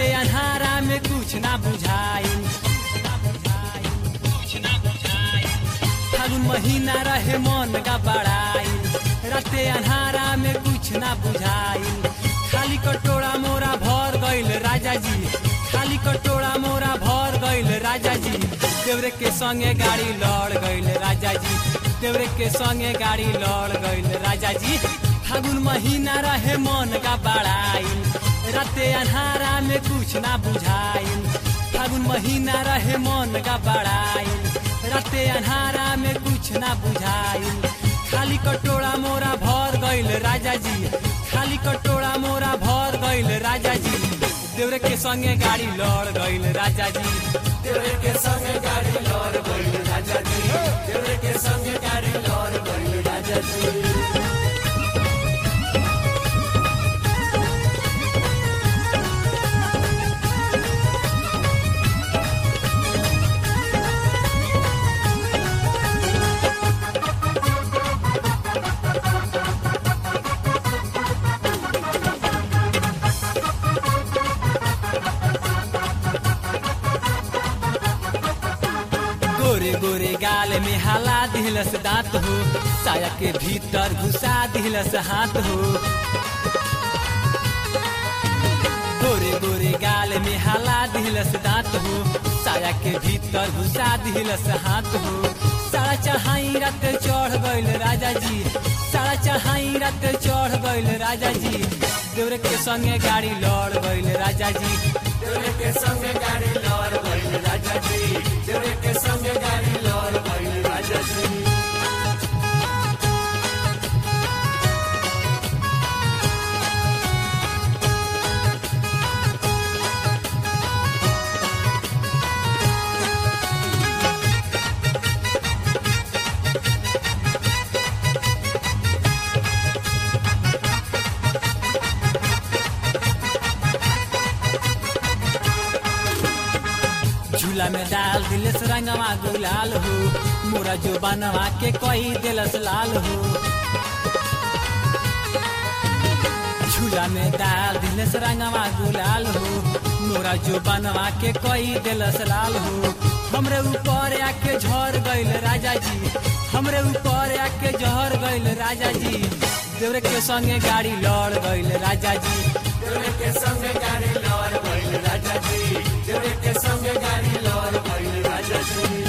अन्हारा में कुछ ना बुझाइल फागुन महीना रहे मन का बड़ाई राते अन्हारा में कुछ ना बुझाइल खाली कटोरा मोरा भर गइल राजा जी खाली कटोरा मोरा भर गइल राजा जी देवरे के संगे गाड़ी लड़ गइल राजा जी देवरे के संगे गाड़ी लड़ गइल राजा जी फागुन महीना रहे मन का बड़ाई राते अन्हारा में कुछ ना बुझाइल फागुन महीना रहे मन का बड़ाई राते अन्हारा में कुछ ना बुझाइल खाली कटोरा मोरा भर गइल राजा जी खाली कटोरा मोरा भर गइल राजा जी देवरे के संगे गाड़ी लड़ गइल राजा जी देवरे के संगे गाड़ी लड़ गइल राजा जी देवरे के संगे गाड़ी लड़ गइल राजा जी गोरे गोरे गाल में हाला दिलस दांत हो साया के भीतर घुसा दिलस हाथ हो गोरे गोरे गाल में हाला दिलस दांत हो साया के भीतर घुसा दिलस हाथ हो सारा चढ़ाई रात चढ़ गइल राजा जी सारा चढ़ाई रात चढ़ गइल राजा जी देवरे के संगे गाड़ी लड़ गइल राजा जी देवरे के संगे गाड़ी लड़ गइल राजा जी देवरे के संगे गाड़ी लड़ गइल राजा जी झूला में डाल दिलस रंगवा गुलाल हो मोरा जो बनवा के कोई दिलस लाल हो झूला में डाल दिलस रंगवा गुलाल हो मोरा जो बनवा के कोई दिलस लाल हो हमरे ऊपर आके झर गइल राजा जी हमरे ऊपर आके झर गइल राजा जी देवरे के संगे गाड़ी लड़ गइल राजा जी देवरे के संगे गाड़ी लड़ गइल राजा जी देवरे के संगे गाड़ी लड़ गइल राजा जी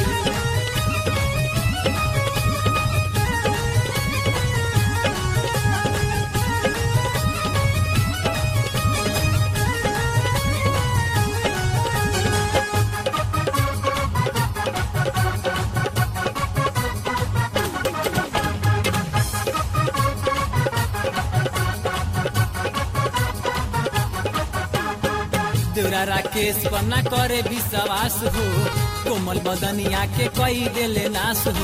देवरा राकेश पन्ना करे विश्वास हो कोमल बदनिया के कई देले नाश हो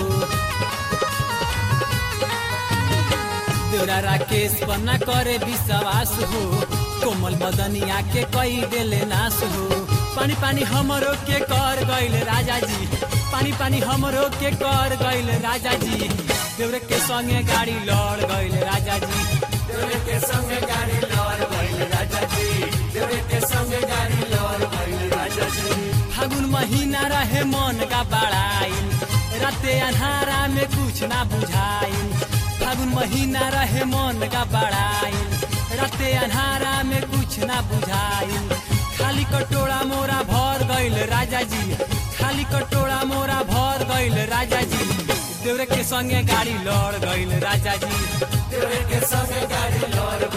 देवरा राकेश पन्ना करे विश्वास हो कोमल बदनिया के कई देले नाश हो पानी पानी हमरो के कर गइल राजा जी पानी पानी हमरो के कर गइल राजा जी देवरे के संगे गाड़ी लड़ गइल राजा जी देवरे के संगे गाड़ी लड़ गइल राजा जी देवरे के संगे गाड़ी लड़ गइल राजा जी फागुन महीना रहे मन का बड़ाइल राते अन्हारा में कुछ ना बुझाइल फागुन महीना रहे मन का बड़ाइल राते अन्हारा में कुछ ना बुझाइल खाली कटोरा मोरा भर गइल राजा जी खाली कटोरा मोरा भर गइल राजा जी देवरे के संगे गाड़ी लड़ गइल राजा जी देवरे के संगे गाड़ी लड़